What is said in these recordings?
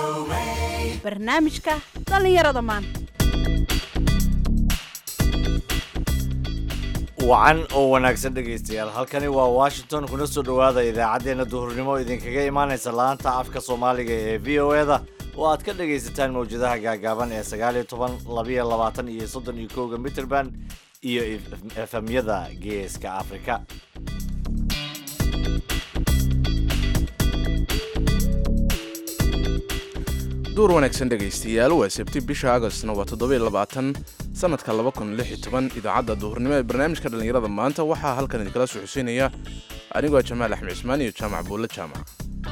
barnaamijka dhallinyarada maanta wacan oo wanaagsan dhegaystayaal halkani waa washington kuna soo dhowaada idaacaddeenna duhurnimo idinkaga imaanaysa laanta afka soomaaliga ee v o e da oo aad ka dhagaysataan mawjadaha gaagaaban ee sagaal iyo toban labiyo labaatan iyo soddon iyo kowga mitrband iyo efemyada geeska afrika duur wanaagsan dhegaystayaal waa sabti bisha agostna waa toddobiy labaatan sanadka laba kun lix iyo toban idaacadda duhurnimo ee barnaamijka dhallinyarada maanta waxaa halkan idinkala soo xuseynaya anigoo jamaal axmed cismaan iyo jaamac buulle jaamac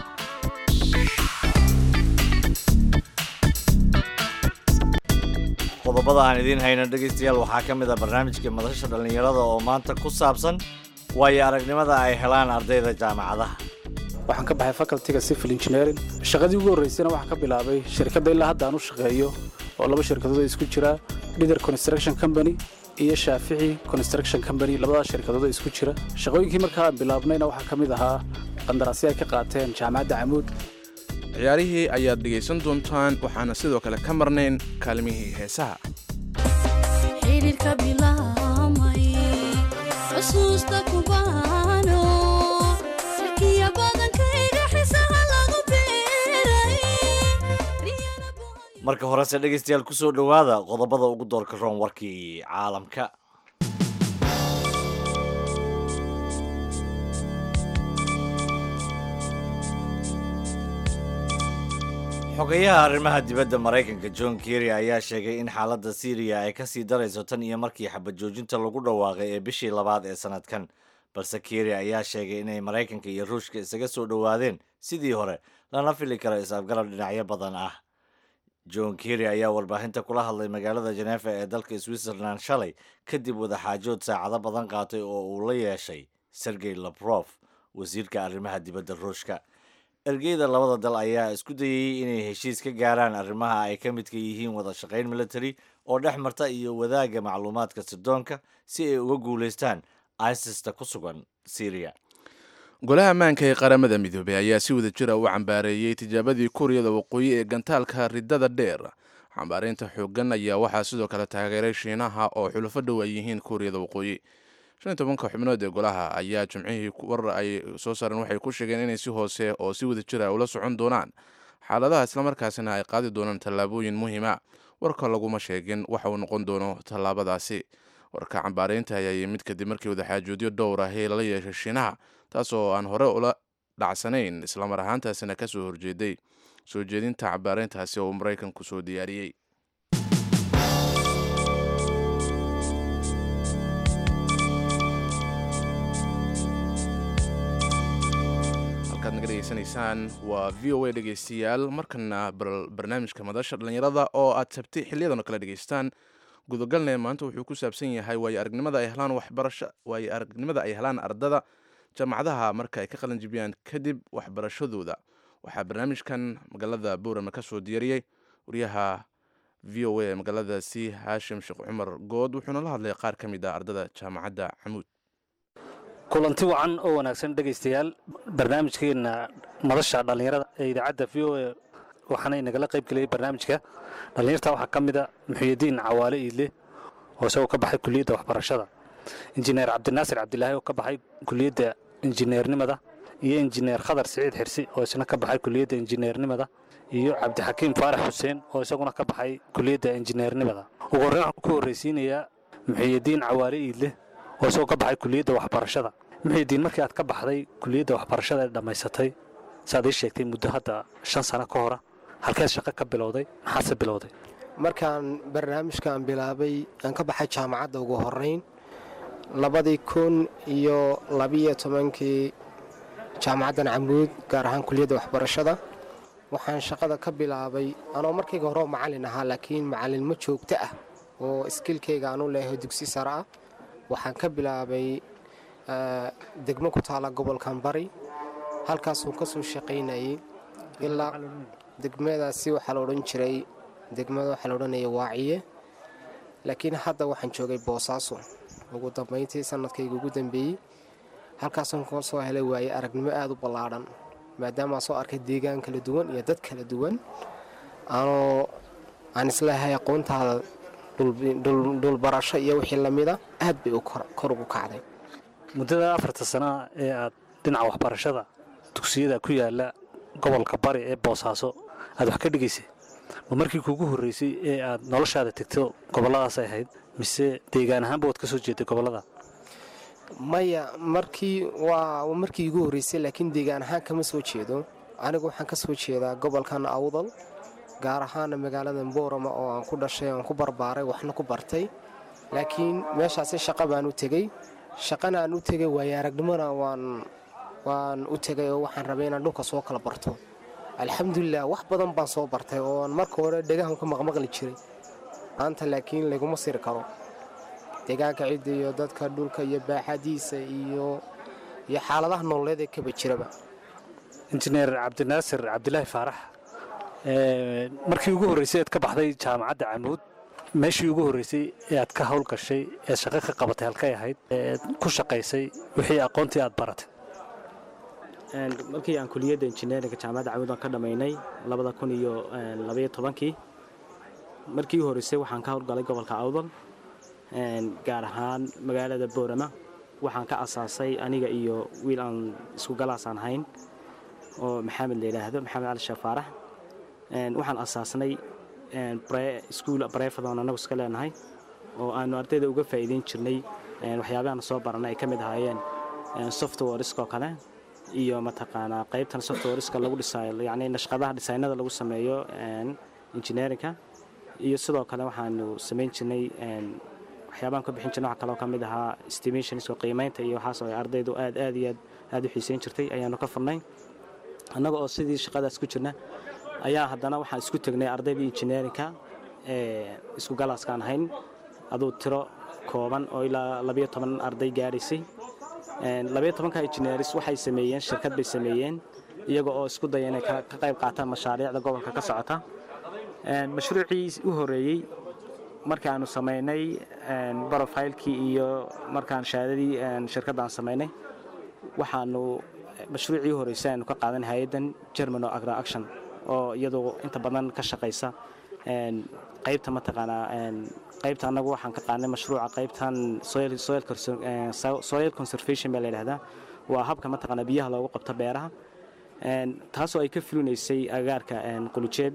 qodobada aan idiin hayno dhegaystayaal waxaa ka mid a barnaamijka madasha dhallinyarada oo maanta ku saabsan waayo aragnimada ay helaan ardayda jaamacadaha waxaan ka baxay facultyga civil engineering shaqadii ugu horreysayna waxaan ka bilaabay shirkadda ilaa hadda aan u shaqeeyo oo laba shirkadood ay isku jira leader construction company iyo shaafici construction company labadaas shirkadood isku jira shaqooyinkii markaa aan bilaabnayna waxaa ka mid ahaa qandaraasyo ay ka qaateen jaamacadda camuud ciyaarihii ayaad dhegaysan doontaan waxaana sidoo kale ka marnayn kaalmihii heesaha xiriirka bilaamay xusuusta kubaano sirkiya badankayga xisaha lagu beeray marka horese dhegaystayaal ku soo dhowaada qodobada ugu doorka roon warkii caalamka xogayaha arrimaha dibadda maraykanka john kerry ayaa sheegay in xaaladda syriya ay ka sii darayso tan iyo markii xabad joojinta lagu dhawaaqay ee bishii labaad ee sannadkan balse kerry ayaa sheegay inay maraykanka iyo ruushka isaga soo dhowaadeen sidii hore lana fili karo is-afgarab dhinacyo badan ah john kerry ayaa warbaahinta kula hadlay magaalada jeneefa ee dalka switzerland shalay kadib wadaxaajood saacado badan qaatay oo uu la yeeshay sergey laprof wasiirka arrimaha dibadda ruushka ergeyda labada dal ayaa isku dayayey inay heshiis ka gaaraan arrimaha ay ka midka yihiin wada shaqayn military oo dhex marta iyo wadaagga macluumaadka sirdoonka si ay uga guulaystaan isista ku sugan syriya golaha ammaanka ee qaramada midoobey ayaa si wada jira u cambaareeyey tijaabadii kuuriyada waqooyi ee gantaalka ridada dheer xambaareynta xooggan ayaa waxaa sidoo kale taageeray shiinaha oo xulufo dhow ay yihiin kuuriyada waqooyi shan iyo tobanka xubnood ee golaha ayaa jimcihii war ay soo saareen waxay ku sheegeen inay si hoose oo si wada jira ula socon doonaan xaaladaha islamarkaasina ay qaadi doonaan tallaabooyin muhiima warka laguma sheegin waxa uu noqon doono tallaabadaasi warka cambaareynta ayaa yimid kadib markii wadaxaajoodyo dhowr ahi lala yeeshay shiinaha taas oo aan hore ula dhacsanayn islamar ahaantaasina ka soo horjeeday soo jeedinta cambaareyntaasi oo uu maraykanku soo diyaariyey halkaad naga dhegeysanaysaan waa v o a dhegeystayaal markana barnaamijka madasha dhallinyarada oo aad sabtay xiliyadan oo kale dhegeystaan gudogalne maanta wuxuu ku saabsan yahay waayo aragnimada ay helaan waxbarasho waayo aragnimada ay helaan ardada jaamacadaha marka ay ka qalin jibiyaan kadib waxbarashadooda waxaa barnaamijkan magaalada boorama ka soo diyaariyey wariyaha v o a magaaladaasi haashim sheekh cumar good wuxuuna la hadlay qaar ka mid ah ardada jaamacadda camuud kulanti wacan oo wanaagsan dhegaystayaal barnaamijkeenna madasha dhallinyarada ee idaacadda v o a waxaana inagala qayb geliyey barnaamijka dhallinyarta waxaa ka mid a muxuyidiin cawaale iidle oo isagoo ka baxay kuliyadda waxbarashada injineer cabdinaasir cabdilaahi oo ka baxay kuliyadda injineernimada iyo injineer khadar siciid xirsi oo isna ka baxay kuliyadda injineernimada iyo cabdixakiim faarax xuseen oo isaguna ka baxay kuliyadda injineernimada ugu horreyn waxaan ku horreysiinayaa muxuyidiin cawaale iidle oo isagoo ka baxay kuliyadda waxbarashada muxuyidiin markii aad ka baxday kuliyadda waxbarashada ee dhammaysatay saaad ii sheegtay muddo hadda shan sano ka hora halkeed shaqo ka bilowday maxaase bilowday markaan barnaamijkan bilaabay aan ka baxay jaamacadda ugu horeyn labadii kun iyo labiyo tobankii jaamacaddan camuud gaar ahaan kuliyadda waxbarashada waxaan shaqada ka bilaabay anoo markayga horeo macallin ahaa laakiin macallinmo joogto ah oo iskilkayga aanu leeyahay dugsi sare ah waxaan ka bilaabay degmo ku taala gobolkan bari halkaasuu ka soo shaqaynayay ilaa degmadaasi waxaa la odhan jiray degmada waxaa la odhanaya waaciye laakiin hadda waxaan joogay boosaaso ugu dambayntii sanadkayga ugu dambeeyey halkaasaan koo soo helay waaye aragnimo aada u ballaadhan maadaama soo arkay deegaan kala duwan iyo dad kala duwan anoo aan isleehay aqoontaada dhul- dhul- dhulbarasho iyo wixii lamida aad bay u kor kor ugu kacday muddada afarta sana ee aad dhinaca waxbarashada dugsiyada ku yaala gobolka bari ee boosaaso aad wax ka dhigaysay ma markii kuugu horreysay ee aad noloshaada tegto gobolladaasay ahayd mise deegaan ahaanba waad ka soo jeeday gobollada maya markii waa waa markii igu horreysay laakiin deegaan ahaan kama soo jeedo anigu waxaan ka soo jeedaa gobolkan awdal gaar ahaana magaalada boorama oo aan ku dhashay aan ku barbaaray waxna ku bartay laakiin meeshaasi shaqo baan u tegey shaqana aan u tegay waayo aragnimona waan waan u tegay oo waxaan rabay inaan dhulka soo kala barto alxamdulilah wax badan baan soo bartay oo aan marka hore dhegahan ka maqmaqli jiray maanta laakiin laguma siri karo deegaanka cidda iyo dadka dhulka iyo baaxadiisa iyo iyo xaaladaha nololeed ee kaba jiraba injineer cabdinaasir cabdilaahi faarax ee, markii ugu horreysay aad ka baxday jaamacadda camuud meeshii ugu horreysay ee aad ka hawl gashay ee shaqo ka qabatay halkay ahayd ee ku shaqaysay wixii aqoontii aad baratay Een, markii aan kuliyadda injineeringa jaamacadda camuud aan ka dhammaynay labada kun iyo een, labaiyo tobankii markii u horreysay waxaan ka howlgalay gobolka awdal een, gaar ahaan magaalada boorama waxaan ka asaasay aniga iyo wiil aan isku galaasaan hayn oo maxamed la yidhaahdo maxamed cali sheekh faarax Een, waxaan asaasnay iskuul bareefadoon annagu iska leenahay oo aanu ardayda uga faa'iideyn jirnay een, waxyaabahan soo baranay ay ka mid ahaayeen een, softwareska oo kale iyo mataqaanaa qaybtan softwareska lagu dhisaayo yacni nashqadaha dhisaynada lagu sameeyo een, engineerinka iyo sidoo kale waxaanu samayn jirnay een, waxyaabahan ka bixin jirnay waxaa kaloo ka mid ahaa estimationska qiimaynta iyo waxaas oo ay ardaydu aad aad iyo aad aad u xiiseyn jirtay ayaanu ka furnay annaga oo sidii shaqadaas ku jirna ayaa haddana waxaan isku tegnay ardaydii injineerinka ee isku galaaskaan ahayn aduu tiro kooban oo ilaa labayo toban arday gaadhaysay Een, labayo tobanka injineeris waxay sameeyeen shirkad bay sameeyeen iyaga oo isku daya inay ka ka qayb qaataan mashaariicda gobolka ka socota Een, mashruucii u horeeyey markaanu samaynay een, brofailkii iyo markaan shahaadadii een, shirkadda aan samaynay waxaanu mashruucii u horeysay aanu ka qaadan hay-addan germano agra action oo iyadu inta badan ka shaqaysa een, qaybta mataqaanaa een, qaybta annagu waxaan ka qaadnay mashruuca qaybtan soil, soil, conser- een, so- soil conservation baa la yidhahdaa waa habka mataqaanaa biyaha loogu qabto beeraha Een, taasoo ay ka fulinaysay agaarka een, qulujeed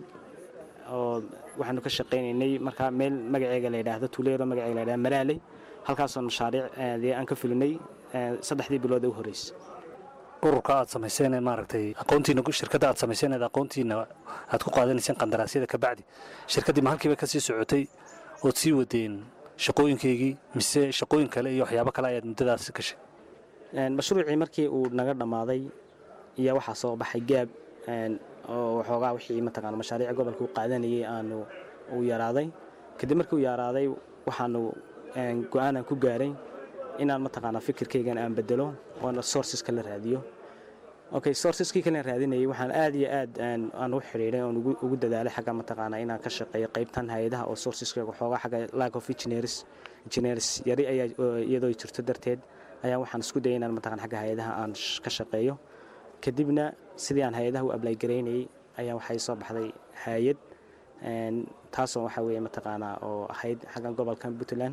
oo waxaanu ka shaqaynaynay markaa meel magaceega la yidhaahdo tuleero magaceega la yidhahdo malaaley halkaasoo mashaariic ee, dee aan ka fulinay ee, saddexdii bilood ee u horreysay ururka aad samayseen ee maaragtay aqoontiina shirkadda aad samayseen ee aqoontiina aad ku qaadanayseen qandaraasyada ka bacdi shirkaddii ma halkiiba ka sii socotay ood sii wadeen shaqooyinkaygii mise shaqooyin kale iyo waxyaabo kale ayaad muddadaasi gashay Een, mashruucii markii uu naga dhammaaday ayaa waxaa soo baxay gaab een, oo waxoogaa wixii mataqaana mashaariic gobolka u qaadanayay aanu uu yaraaday kadib markii uu yaraaday waxaanu een, go-aanan ku gaaray inaan mataqaana fikirkaygan aan bedelo oona sourceska la raadiyo okay sourceskii kalen raadinayay waxaan aad iyo aad aan aan u xidhiidhay oon ugu ugu dadaalay xagga mataqaana inaan ka shaqeeyo qaybtan hay-adaha oo sourceska waxoogaa xagga lack of engineers engineers yari ayaa oo iyadoo jirto darteed ayaa waxaan isku dayay inaan mataqaan xagga hay-adaha aan sh- ka shaqeeyo kadibna sidii aan hay-adaha u ablay garaynayay ayaa waxay soo baxday hay-ad een, taasoo waxa weeye mataqaanaa oo ahayd xaggan gobolkan puntland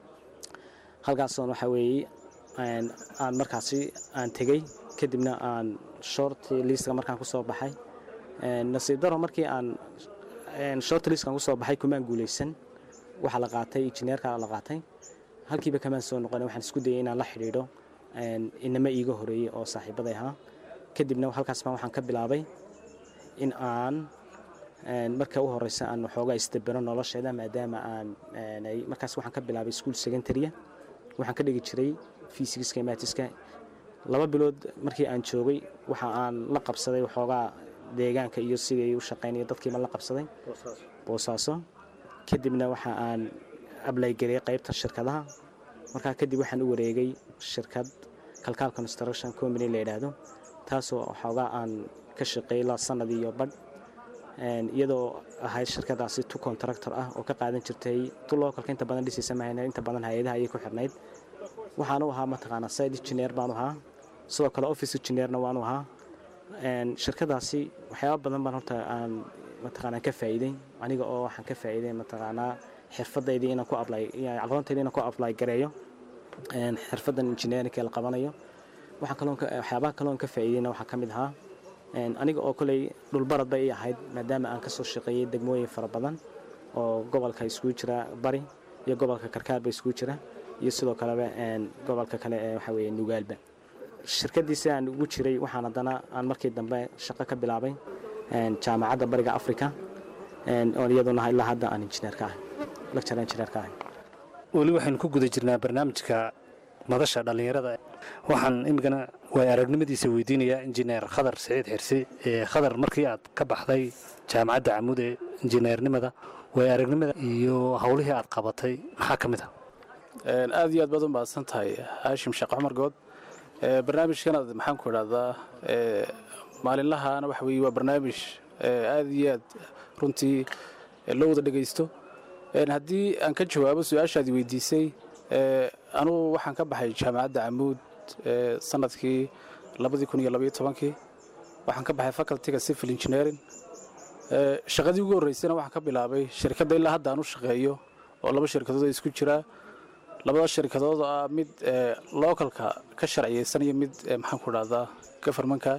halkaasoon waxa weeye een, aan markaasi aan tegey kadibna aan short liistka markaan kusoo baxay Een, nasiib daro markii aan een, short liistkan kusoo baxay kumaan guuleysan waxaa la qaatay injineerka la qaatay halkiiba kamaan soo noqon waxaan isku dayay inaan la xidhiidho een, inama iiga horeeyey oo saaxiibaday ahaa kadibna halkaas baan waxaan ka bilaabay in aan een, marka u horeysa aan waxoogaa isdabero nolosheeda maadaama aan een, ay- markaas waxaan ka bilaabay school secondarya waxaan ka dhigi jiray fisikska matiska laba bilood markii aan joogay waxa aan la qabsaday waxoogaa deegaanka iyo sidii u shaqaynayo dadkiiba la qabsaday boosaaso kadibna waxa aan ablaygeliyay qaybta shirkadaha markaa kadib waxaan u wareegay shirkad kalkaal construction company la yidhaahdo taasoo waxoogaa aan ka shaqeeyay ilaa sanad iyo badh Een, iyadoo ahayd shirkadaasi tu contractor ah oo ka qaadan jirtay tu localka inta badan dhisaysa mahayna inta badan hay-adaha ayay ku xirnayd waxaan u ahaa mataqaanaa side engineer baan u ahaa sidoo kale office engineerna waan u ahaa Een, shirkadaasi waxyaaba badan baan horta aan mataqaanaa ka faa'iiday aniga oo waxaan ka faa'iiday mataqaanaa xirfadaydii inaan ku ablay aqoontayda inaan ku ablay gareeyo een, xirfadan engineerinka la qabanayo waxaan kaloon ka- waxyaabaha kaloon ka faa'iidayna waxaa ka mid ahaa een, aniga oo koley dhulbarad bay ii ahayd maadaama aan kasoo shaqeeyey degmooyin fara badan oo gobolka iskugu jira bari iyo gobolka karkaarba iskugu jira iyo sidoo kaleba een, gobolka kale ee waxa weeye nugaalba shirkadiisi aan ugu jiray waxaan haddana aan markii dambe shaqo ka bilaabay een, jaamacadda bariga africa een, oo iyaduna ilaa hadda aan injineer ka ahay lecture engineer ka ahay weli waxaynu ku guda jirnaa barnaamijka madasha dhallinyarada waxaan imikana waay aragnimadiisa weydiinayaa injineer khadar siciid xirsi ee khadar markii aad ka baxday jaamacadda camuud ee injineernimada waay aragnimada iyo howlihii aad qabatay maxaa ka mid ah Een, aad iyo aad baad u mahadsan tahay haashim sheekh cumar good Ee, barnaamijkanaad maxaan ku idhahdaa ee, maalinlahaana waxa weeye waa barnaamij ee, aad iyo aad runtii ee, loo wada dhegaysto Een, haddii aan ka jawaabo su-aashaad weydiisay ee, anugu waxaan ka baxay jaamacadda camuud ee, sanadkii labadii kun iyo labaiyo tobankii waxaan ka baxay facultyga civil engineering Ee, shaqadii ugu horreysayna waxaan ka bilaabay shirkadda ilaa hadda aan u shaqeeyo oo laba shirkadood ay isku jiraa labada shirkadood oo ah mid ee, localka ka sharciyeysan iyo mid ee, maxaan ku dhahdaa governmentka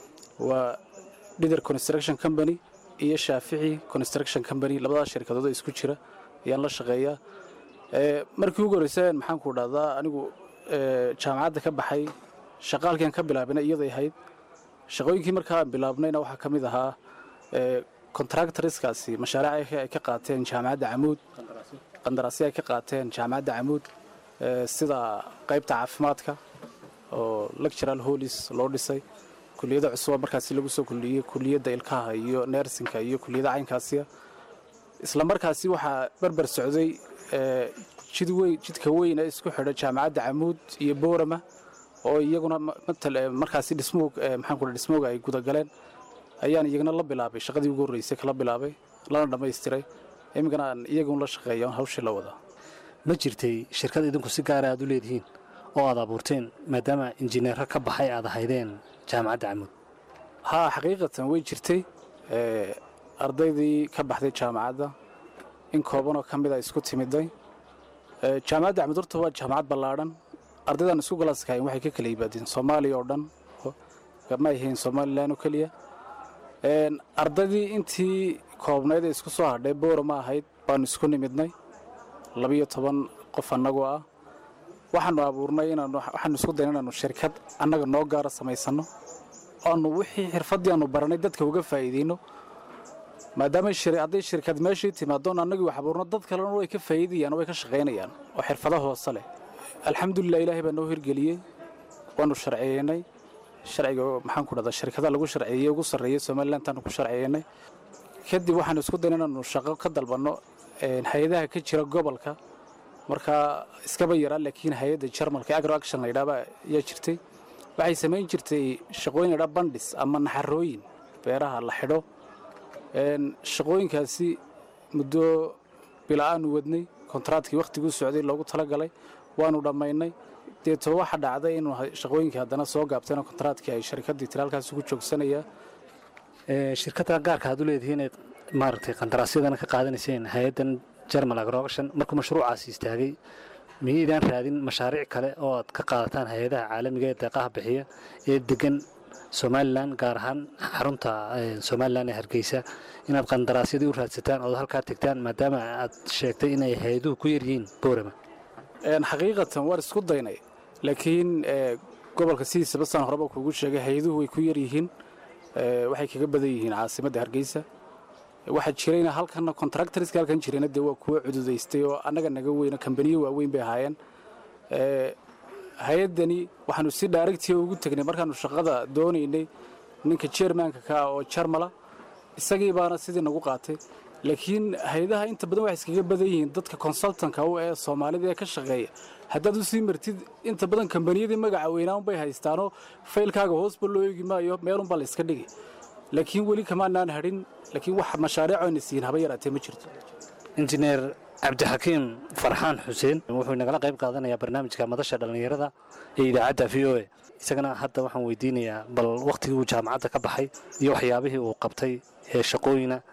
waa dither construction company iyo shaafici construction company labadaas shirkadood oo isku jira ayaan la shaqeeyaa Ee, markii ugu horreysay maxaan ku dhahdaa anigu ee, jaamacadda ka baxay shaqaalkiiaan ka bilaabayna iyaday ahayd shaqooyinkii markaa aan bilaabnayna waxaa ka mid ahaa ee, contractorskaasi mashaariic ay ka qaateen jaamacadda camuud qandaraasyo ay ka qaateen jaamacadda camuud ee, sida qaybta caafimaadka oo lectural holis loo dhisay kuliyada cusub oo markaasi lagu soo kuliyey kuliyadda ilkaha iyo nersinka iyo kuliyada caynkaasiya isla markaasi waxaa berber socday ee, jid weyn jidka weyn ee isku xidha jaamacadda camuud iyo boorama oo iyaguna ma- matal ee, markaasi dhismoog ee, maxaan ku dhahay dhismooga ay gudagaleen ayaan iyagana la bilaabay shaqadii ugu horreysay kala bilaabay lana dhammaystiray iminkana aan iyagun la shaqeeya on hawshii la wadaa ma jirtay shirkad idinku si gaara aad u leedihiin oo aad abuurteen maadaama injineero ka baxay aad ahaydeen jaamacadda camuud haa xaqiiqatan way jirtay ee, ardaydii ka baxday jaamacadda in koobanoo ka mid a isku timiday Ee, jaamacadda camud horta waa jaamacad ballaadhan ardaydan isku galaaskahayn waxay ka kala yimaadeen soomaaliya oo dhan oo- ma ahayn somalilan oo keliya Een, ardaydii intii koobnayd ee isku soo hadhay boora ma ahayd baanu isku nimidnay labiyo toban qof annagoo ah waxaanu abuurnay inaanu waxaanu isku dayna inaanu shirkad annaga noo gaara samaysano aanu wixii xirfaddii aanu baranay dadka uga faa'iideyno maadaama shir- hadday shirkad meeshii timaadoon annagii wax abuurno dad kalena way ka faa'iidayaan oo way ka shaqaynayaan oo xirfado hoose leh alxamdulilah ilaahay baa noo hirgeliyey waanu sharciyeynay sharciga oo maxaan ku dhahdaa shirkada lagu sharciyeeyey ugu sarreeyey somalilantaanu ku sharciyeynay kadib waxaanu isku dayna inaanu shaqo ka dalbanno een, hay-adaha ka jira gobolka markaa iskaba yaraa laakiin hay-adda jarmalka agro action la yidhaahba ayaa jirtay waxay samayn jirtay shaqooyin ladhaa bandhis ama naxarooyin beeraha la xidho Een, shaqooyinkaasi muddo bila-aanu wadnay kontraatkii wakhtiguu socday loogu talagalay waanu dhammaynay deetoo waxa dhacday inuu ha- shaqooyinkii haddana soo gaabtayna kontraatkii ay shirkaddii tiraalkaasi ku joogsanayaa Ee, shirkadda gaarka aad u leedihiin inayd maaragtay qandaraasyadana ka qaadanayseen hay-addan germal agroaction markuu mashruucaasi istaagay miyaydaan raadin mashaariic kale oo aad ka qaadataan hay-adaha caalamiga ee deeqaha bixiya ee degan somalilan gaar ahaan xarunta ee, somalilan ee hargeysa inaad qandaraasyadii u raadsataan ood halkaa tegtaan maadaama aad sheegtay inay hay-aduhu ku yaryihiin boorama Een, xaqiiqatan waan isku daynay laakiin ee, gobolka sidiisaba saan horeba kuugu sheegay hay-aduhu way ku yaryihiin ee, waxay kaga badan yihiin caasimadda hargeysa waxaa jirayna halkana contractorska halkan jirayna dee waa kuwa cududaystay oo annaga naga weyna kambaniyo waaweyn bay ahaayeen Ee, hay-addani waxaanu si dhaaregtiya ugu tegnay markaanu shaqada doonaynay ninka jermanka ka ah oo jarmala isagii baana sidii nagu qaatay laakiin hay-adaha inta badan waxay iskaga badan yihiin dadka consultanka u ee soomaalida ee ka shaqeeya haddaad u sii martid inta badan kambaniyadii magaca weynaan bay haystaanoo faylkaaga hoosba loo eegi maayo meelunbaa la iska dhigi laakiin weli kamaanaan hadhin laakiin wax mashaariic ayna siin haba yaraatee ma jirto injineer cabdixakiim farxaan xuseen wuxuu nagala qayb qaadanayaa barnaamijka madasha dhallinyarada ee idaacadda v o a isagana hadda waxaan weydiinayaa bal wakhtigii uu jaamacadda ka baxay iyo waxyaabihii uu qabtay ee shaqooyina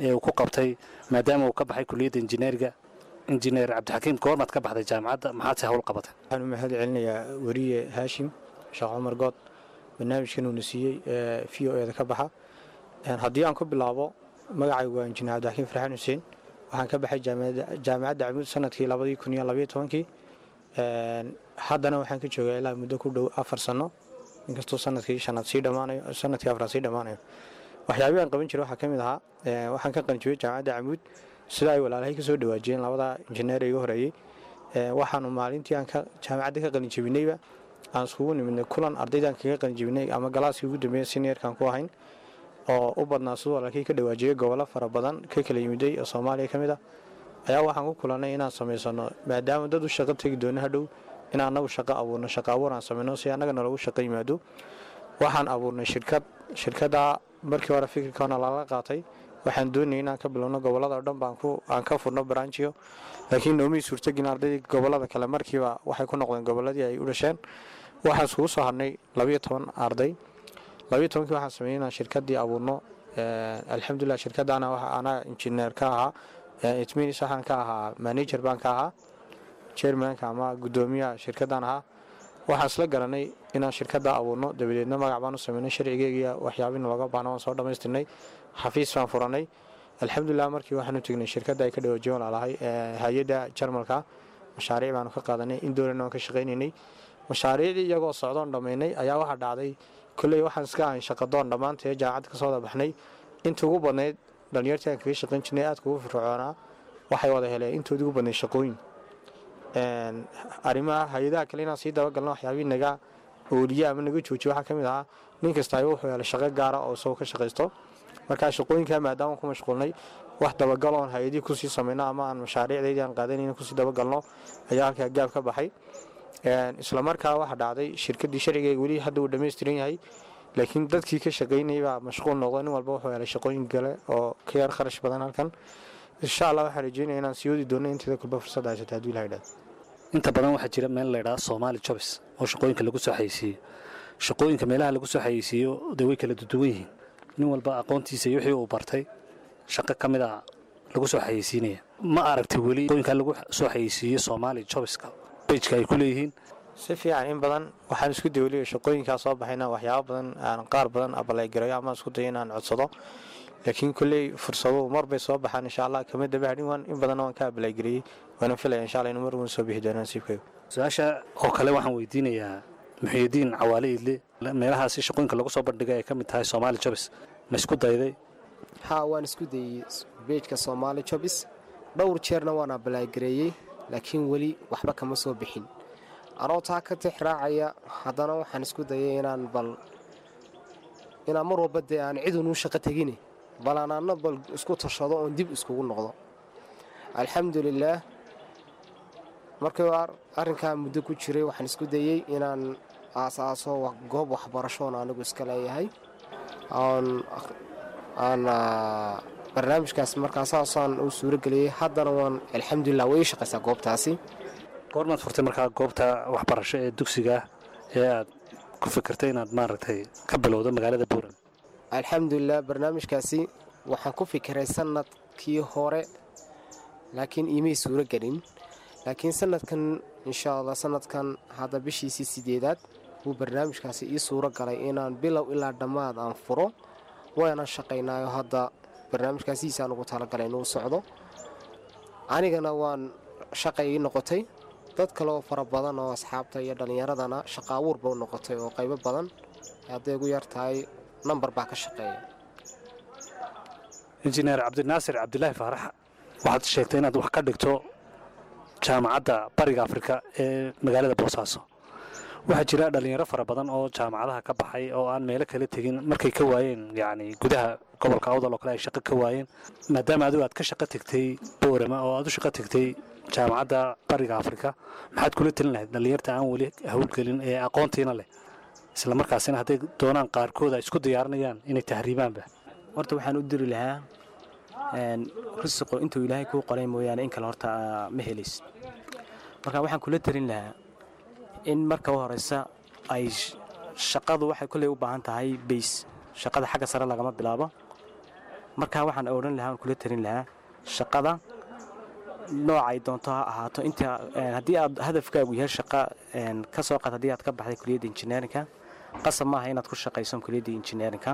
ee uu ku qabtay maadaama uu ka baxay kuliyadda injineeriga injineer cabdixakiim goormaad ka baxday jaamacadda maxaadse hawl qabatay waxaan u mahad celinayaa weriye haashim sheekh cumar good barnaamijkan uuna siiyey ee v o eda ka baxa Een, haddii aan ku bilaabo magacaygu waa injineer cabdixakiim farxaan xuseen waxaan ka baxay jaamacadda jaamacadda camuud sanadkii labadii kun iyo labaiyo tobankii Een, haddana waxaan ka joogaa ilaa muddo ku dhow afar sano inkastoo sanadkii shanaad sii dhammaanayo sanadkii afraad sii dhammaanayo waxyaabihii aan qaban jiray waxaa ka mid ahaa ee, waxaan ka qalinjibiyey jaamacadda camuud sida ay walaalahay ka soo dhawaajiyeen labada injineer ee iga horeeyey Ee, waxaanu maalintii aan ka jaamacadda ka qalinjibinayba aan iskugu nimidnay kulan ardaydaan kaga qalinjibinay ama galaaskii ugu dambeeya seniorkan ku ahayn oo u badnaa sidoo walaalkii ka dhawaajiyey gobollo fara badan ka kala yimiday oo soomaaliya ka mid ah ayaa waxaan ku kulannay inaan samaysano maadaama dad u shaqo tegi doono hadhow in annagu shaqo abuurno shaqo abuur aan samayno si annaga nalagu shaqo yimaado waxaan abuurnay shirkad shirkaddaa markii hore fikirkaana lala qaatay waxaan doonayay inaan ka bilowno gobollada oo dhan baan ku aan ka furno branchiyo laakiin noomii suurtagin ardaydii gobollada kale markiiba waxay ku noqdeen gobolladii ay u dhasheen waxaan iskugu soo hadhnay labiyo toban arday labiyo tobankii waxaan sameeyey inaan shirkaddii abuurno Ee, alxamdulilah shirkaddaana waxa anaa injineer ka ahaa Ee, it means waxaan ka ahaa manager baan ka ahaa chairmanka ama guddoomiyaha shirkaddan ahaa waxaan isla garanay inaan shirkadda abuurno dabadeedna magac baan u sameynay sharcigeygiiya waxyaabina looga baahna waan soo dhammaystirnay xafiis baan furanay alxamdulilah markii waxaan u tegnay shirkadda ay ka dhawaajiyen walaalahay ee, hay-adda jarmalka mashaariic baanu ka qaadanay in dowlana waan ka shaqaynaynay mashaariicdii iyagoo socdoon dhammaynay ayaa waxaa dhacday kolley waxaan iska ahayn shaqadoon dhammaantee jaamacadda ka soo wada baxnay inta ugu badnayd dhalinyartii aan kaga shaqayn jirnay aadka ugu firfircoonaa waxay wada heleen intoodii ugu badnayd shaqooyin Een, arrimaha hay-adaha kale inaan sii dabagalno waxyaabihii naga ooliye ama naga joojiye waxaa ka mid ahaa nin kasta ay wuxuu helay shaqo gaara oo isagoo ka shaqaysto markaa shaqooyinkaa maadaama ku mashquulnay wax dabagal oon hay-adihii kusii samayno ama aan mashaariicdaydii aan qaadanayna kusii dabagalno ayaa halkaa gaab ka baxay Een, isla markaa waxaa dhacday shirkaddii sharcigeega weli hadda uu dhammaystiran yahay laakiin dadkii ka shaqaynayay baa mashquul noqday nin walba wuxuu helay shaqooyin kale oo ka yar kharash badan halkan insha allah waxaan rajeynaya inaan sii wadi doono inteeda kulba fursad haysata hadduu ilaha idhaahdo inta badan waxaa jira meel laydhaha somaali jobs oo shaqooyinka lagu soo xayeysiiyo shaqooyinka meelaha lagu soo xayeysiiyo dee way kala duduwan yihiin nin walba aqoontiisa iyo wixii uu bartay shaqo ka mid a lagu soo xayeysiinaya ma aragtay weli shaqooyinka lagu soo xayeysiiyo somaali jobska bejka ay ku leeyihiin si fiican in badan waxaan isku daya weliba shaqooyinkaa soo baxay inaan waxyaabo badan aan qaar badan abaleygarayo ama isku dayo inaan codsado laakiin kolley fursaduhu mar bay soo baxaan insha allah kama daba hadhin waan in badanna waan ka abaleygareeyey waana filaya insha allah inuu mar uun soo bixi doonaan nasiibkayga su-aasha oo kale waxaan weydiinayaa muxuudiin cawaale idle meelahaasi shaqooyinka lagu soo bandhigay ay ka mid tahay somaali jobs ma isku dayday haa waan isku dayey beejka soomaali jobis dhowr jeerna waan abaleygareeyey laakiin weli waxba kama soo bixin anoo taa ka tix raacaya haddana waxaan isku dayay inaan bal inaan mar walba dee aan cidunuu shaqo tegine bal aan anna bal isku tashado oon dib iskugu noqdo alxamdulilaah markii ar- arrinkaa muddo ku jiray waxaan isku dayey inaan aasaaso wa- goob waxbarashoon anigu iska leeyahay oon aan ah, barnaamijkaas markaa saasaan u suurageliyey haddana waan alxamdulilah way ii shaqaysaa goobtaasi goormaad furtay markaa goobta waxbarasho ee dugsiga ee aad ku fikirtay inaad maaragtay ka bilowdo magaalada buuran alxamdulilah barnaamijkaasi waxaan ku fikiray sanadkii hore laakiin iimay suuro gelin laakiin sanadkan insha allah sanadkan hadda bishiisii sideedaad wuu barnaamijkaasi ii suuro galay inaan bilow ilaa dhammaad aan furo waana shaqaynaayo hadda barnaamijkaasiisaan ugu talagalay inuu socdo anigana waan shaqay ii noqotay dad kale oo fara badan oo asxaabta iyo dhallinyaradana shaqa abuurba u noqotay oo qaybo badan hadday ugu yar tahay nambar baa ka shaqeeya injineer cabdinaasir cabdilaahi faarax waxaad sheegtay inaad wax ka dhigto jaamacadda bariga afrika ee magaalada boosaaso waxaa jira dhallinyaro fara badan oo jaamacadaha ka baxay oo aan meelo kala tegin markay ka waayeen yacni gudaha gobolka awdal oo kale ay shaqo ka waayeen maadaama adigu aad ka shaqo tegtay boorama oo aad u shaqo tegtay jaamacadda bariga afrika maxaad kula telin lahayd dhallinyarta aan weli hawlgelin ee aqoontiina leh isla markaasina hadday doonaan qaarkood ay isku diyaarinayaan inay tahriibaanba horta waxaan u diri lahaa een, risiqo intuu ilaahay kuu qoray mooyaane in kale horta aa ma helays marka waxaan kula talin lahaa in marka u horeysa ay sh- shaqadu waxay kolley u baahan tahay bays shaqada xagga sare lagama bilaabo marka waxaan odhan lahaa kula talin lahaa shaqada noocay doonto ha ahaato inta haddii aad hadafkaagu yahay shaqa ka soo qaad haddii aad ka baxday kuliyadda injineerinka qasab maaha inaad ku shaqayso kuliyadda injineerinka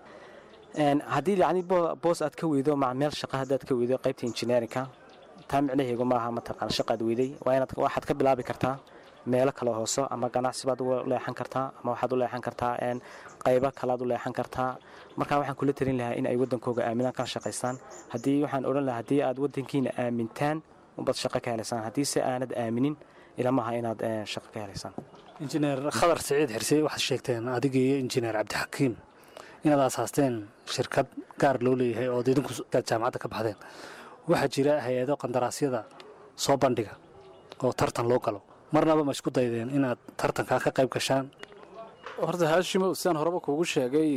haddii yacni boos aad ka weydo ma meel shaqa haddaad ka weydo qaybta injineerinka taa micnaheegu maaha mataqaan shaqaad weyday waa inaad waxaad ka bilaabi kartaa meelo kale hooso ama ganacsi baad u leexan kartaa ama waxaad u leexan kartaa qaybo kalaad u leexan kartaa marka waxaan kula talin lahaa in ay waddankooga aaminaan kana shaqaystaan haddii waxaan odhan lahaa haddii aad waddankiina aamintaan unbaad shaqo ka helaysaan haddii se aanad aaminin ilamaha inaad shaqo ka helaysaan injineer khadar siciid xirse waxaad sheegteen adiga iyo injineer cabdixakiim inaad aasaasteen shirkad gaar loo leeyahay ood idinku jaamacadda ka baxdeen waxaa jira hay-ado qandaraasyada soo bandhiga oo tartan loo galo marnaba ma isku daydeen inaad tartankaa ka qayb gashaan horta haashimow sidaan horeba kuugu sheegay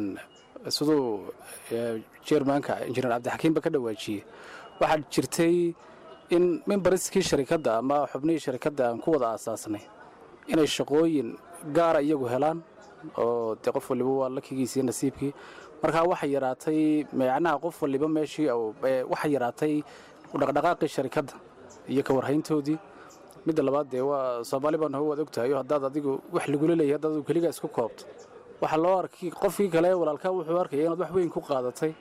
siduu jermanka injineer cabdixakiimba ka dhawaajiyey waxaa jirtay in mimbariskii sharikadda ama xubnihii sharikadda aan ku wada aasaasnay inay shaqooyin gaara iyagu helaan oo dee qof waliba waa lakigiisi iyo nasiibkii markaa waxay yaraatay macnaha qof waliba meeshii waxay yaraatay dhaqdhaqaaqii sharikadda iyo ka warhayntoodii midda labaad dee waa soomaali baan hoo waad ogtahayo haddaad adigu wax lagula leeyahay haddaad adigu keligaa isku koobto waxaa loo arkay qofkii kale walaalkaa wuxuu arkaya inaad wax weyn ku qaadatay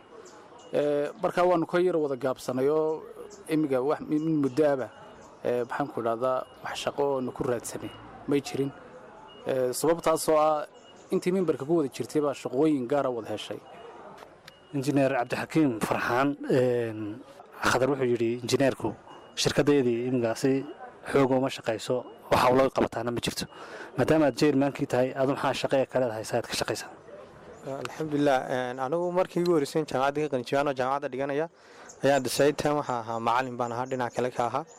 markaa waanu ka yar wada gaabsanay oo imiga wax min muddoaba maxaan ku idhahdaa wax shaqo oonu ku raadsanay may jirin sababtaasoo ah intii mimbarka ku wada jirtay baa shaqooyin gaara wada heshay injineer cabdixakiim farxaan khadar wuxuu yidhi injineerku shirkaddeedii imigaasi xooga uma shaqayso waxa ula qabataana ma jirto maadaama aad jeermaankii tahay adu maxaa shaqe ee kaleed haysa aad ka shaqaysaa alxamdulilah anigu markii igu horreysay jaamacadda ka qalinjibaan oo jaamacadda dhiganaya ayaan decide time waxaa ahaa macalin baan ahaa dhinac kale ka ahaa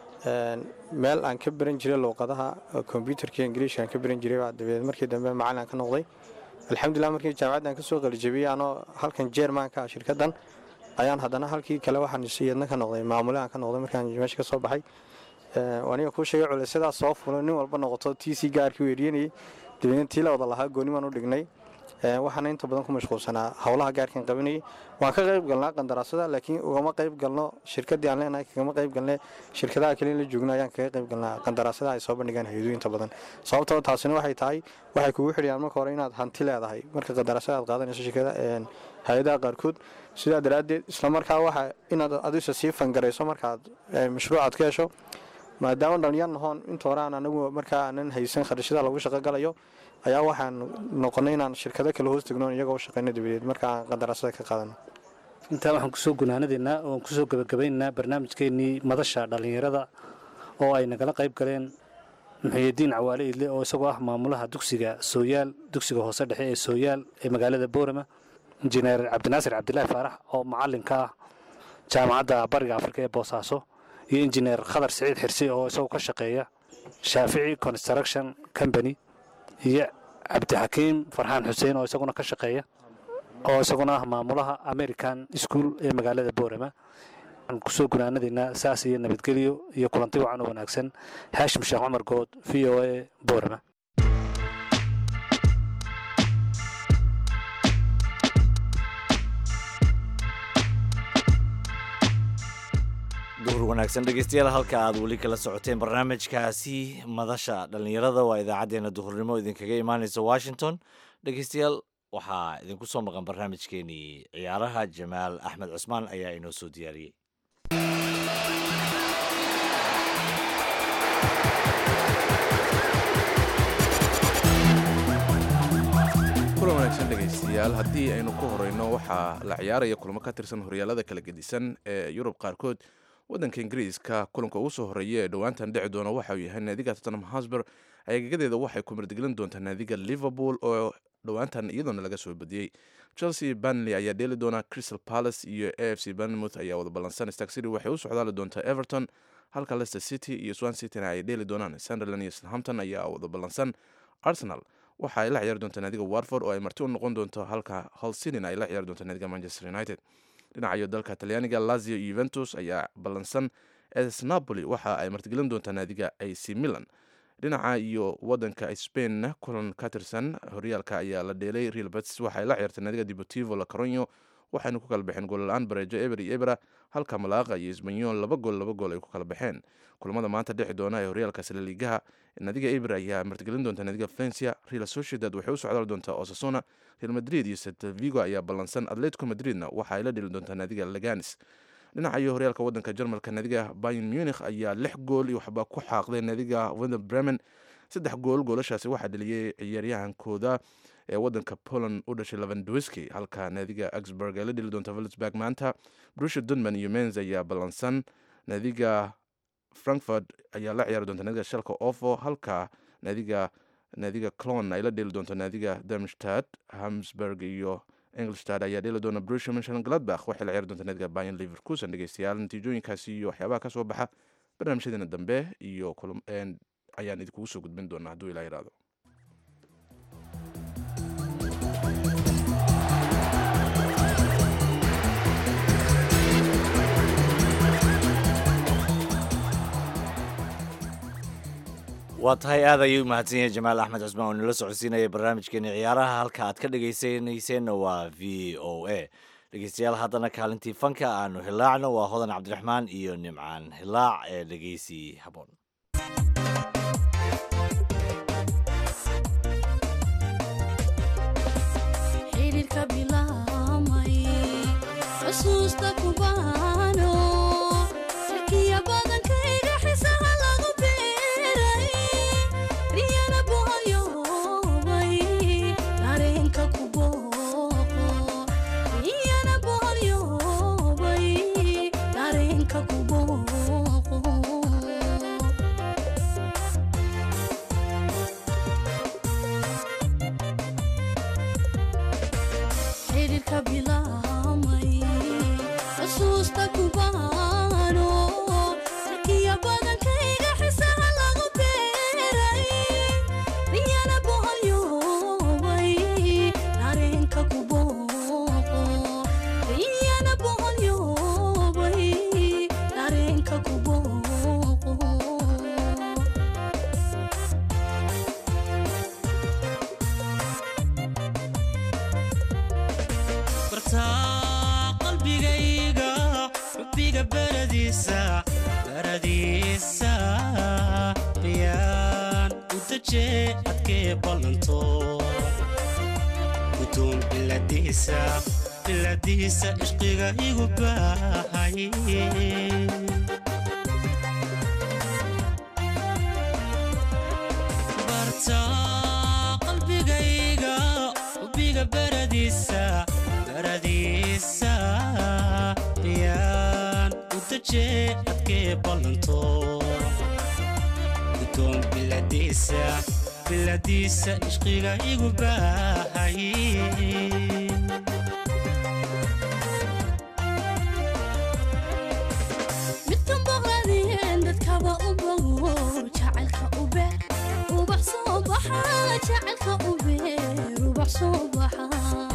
meel aan ka baran jiray luuqadaha kombyutarka ingiliishka aan ka baran jiray baa dabeed markii dambe macalin aan ka noqday alxamdulilah markii jaamacadda aan kasoo qalijabiyey anoo halkan jeermaanka ah shirkaddan ayaan haddana halkii kale waxaan iyadna ka noqday maamule aan ka noqday markaan meesha ka soo baxay aniga kuu sheegay culaysyadaas soo fulo nin walba noqoto tii si gaarkii weeryanayay dabeedna tii la wada lahaa goonimaan u dhignay waxaana inta badan ku mashquulsanaa howlaha gaarkan qabanayay waan ka qayb galnaa qandaraasada laakiin ugama qayb galno shirkadii aan leenahay kagama qayb galne shirkadaha kale la joogno ayaan kaga qayb galnaa qandaraasada ay soo bandhigaan hay-adu inta badan sababtoo taasina waxay tahay waxay kugu xidhiyaan marka hore inaad hanti leedahay marka qandaraasada aad qaadanayso shirkada hay-adaha qaarkood sidaa daraaddeed islamarkaa waxa inaad adisa sii fangarayso markaad mashruucaad ka hesho maadaama dhalinyar nahoon inta hore aan anagu markaa aanan haysan kharashada lagu shaqo galayo ayaa waxaan noqonay inaan shirkado kale hoos tegno iyagoo shaqayno dabadeed marka aan qandaraasada ka qaadano intaa waxaan kusoo gunaanadaynaa oon kusoo gebagabaynaynaa barnaamijkeennii madasha dhallinyarada oo ay nagala qayb galeen muxuyadiin cawaale idle oo isagoo ah maamulaha dugsiga sooyaal dugsiga hoose dhexe ee sooyaal ee magaalada boorama injineer cabdinaasir cabdilaahi faarax oo macalinka ah jaamacadda bariga afrika ee boosaaso iyo injineer khadar siciid xirsi oo isagoo ka shaqeeya shaafici construction company iyo cabdixakiim farxaan xuseen oo isaguna ka shaqeeya oo isaguna ah maamulaha american school ee magaalada boorama waxaan kusoo gunaanadaynaa saas iyo nabadgelyo iyo kulanti wacan oo wanaagsan haashim sheekh cumar good v o a boorama duhur wanaagsan dhegeystayaal halka aad weli kala socoteen barnaamijkaasi madasha dhallinyarada waa idaacaddeenna duhurnimo idinkaga imaaneysa washington dhegeystayaal waxaa idinku soo maqan barnaamijkeenii ciyaaraha jamaal axmed cusmaan ayaa inoo soo diyaariyey kulan wanaagsan dhegaystayaal haddii aynu ku horeyno waxaa la ciyaaraya kulamo ka tirsan horyaalada kala gedisan ee yurub qaarkood waddanka ingiriiska kulanka ugu soo horeeya ee dhowaantan dhici doona waxa uu yahay naadiga tottenham hosber agagadeeda waxay ku mardigelin doontaa naadiga liverpool oo dhowaantan iyadoona laga soo badiyey chelsea banley ayaa dheeli doona crystal palace iyo a f c banmouth ayaa wada ballansan stark city waxay u socdaali doontaa everton halka leicester city iyo swan cityna ay dheeli doonaan sunderland iyo southampton ayaa wada ballansan arsenal waxa ay la ciyaari doontaa naadiga warford oo ay marti u noqon doonto halka hol cityn ay la ciyaari doonto naadiga manchester united dhinacayo dalka talyaaniga lazio iyo yuventus ayaa ballansan es napoli waxa ay martigelin doontaa naadiga ac milan dhinaca iyo wadanka spainna kulan ka tirsan horyaalka ayaa la dheelay real betis waxa ay la ciyaartay naadiga deportivo la coronyo waxayna ku kala baxeen goolla-aan bareejo eber iyo ebra halka malaaqa iyo isbanyool laba gool laba gool ay ku kala baxeen kulamada maanta dhexi doona ee horyaalka salaliigaha nadiga eber ayaa martigelin doonta nadiga valencia real sociedad waxay u socdaal doontaa osasuna real madrid iyo seltavigo ayaa ballansan atletico madridna waxa ay la dheli doontaa nadiga laganis dhinaca iyo horyaalka wadanka jarmalka nadiga bayan munich ayaa lix gool iyo waxba ku xaaqday nadiga wender bremen saddex gool goolashaasi waxaa dheliyey ciyaaryahankooda ee wadanka poland u dhashay levandowski halka naadiga augsburg ay la dheli doonta vilsburg maanta brusha dunman iyo menz ayaa ballansan naadiga frankfurt ayaa la ciyaari doonta naadiga shalka ofo halka naadiga naadiga clon ay la dheli doonto naadiga darmstad hamsburg iyo englestad ayaa dheli doona brusha mönchengladbach waxay la ciyaari doonta naadiga bayan leverkusen dhegeystayaal natiijooyinkaasi iyo waxyaabaha ka soo baxa barnaamijyadeena dambe iyo ayaan idinkugu soo gudbin doonaa hadduu ilaa yidhaahdo waa tahay aad ayuu mahadsan yahay jamaal axmed cusmaan oo nala socodsiinaya barnaamijkeeni ciyaaraha halka aad ka dhegaysanayseena waa v o a dhegeystayaal haddana kaalintii fanka aanu hilaacno waa hodan cabdiraxmaan iyo nimcaan hilaac ee dhegeysi haboon xiriirka bilaamay xusuusta kubaano sarkiya badankayga xisaha lagu beeray riyana boholyoobay dareenka ku booqo riyana boholyoobay dareenka ku booqo xiriirka bilaamay xusuusta kubaano sarkiya badankayga xisaha lagu beeray riyana boholyoobay dareenka ku booqo riyana boholyoobay dareenka ku booqo bartaa qalbigayga xubbiga baradiisa baradiisa yaan u dajee adkee ballanto gudoon biladiisa biladiisa ishqiga igu baahay bartaa qalbigayga xubbiga baradiisa baradiisa yaan u dajee adkee ballanto gudoon biladiisa biladiisa ishqiga igu baahay midkan boqladeen dadkaba u bogo jacaylka u beer ubax soo baxa jacaylka u beer ubax soo baxa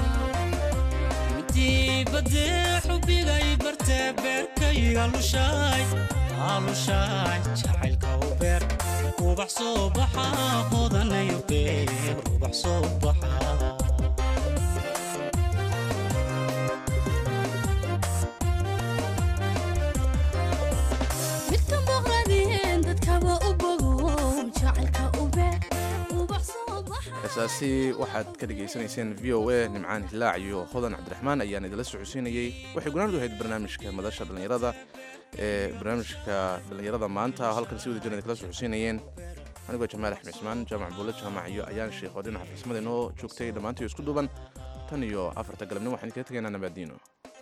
midii badee xubbigay bartee beerkayga lushaay aalushaay jacaylka u beer ubax soo baxa hodanayo beer ubax soo baxa midkan boqladeen dadkaba u bogo jacaylka u beer ubax soo baxa heesaasi waxaad ka dhegaysanayseen v o a nimcaan hilaac iyo hodan cabdiraxmaan ayaan idinla socodsiinayey waxay gunaanadu ahayd barnaamijka madasha dhallinyarada ee barnaamijka dhallinyarada maanta halkan si wada jirna kala socodsiinayeen anigoo jamaal axmed cismaan jaamac buulle jaamac iyo ayaan sheekh oo dhinaca farsamada inoo joogtay dhammaantii isku duuban tan iyo afarta galabnimo waxaan idinkaga tegaynaa nabaadiino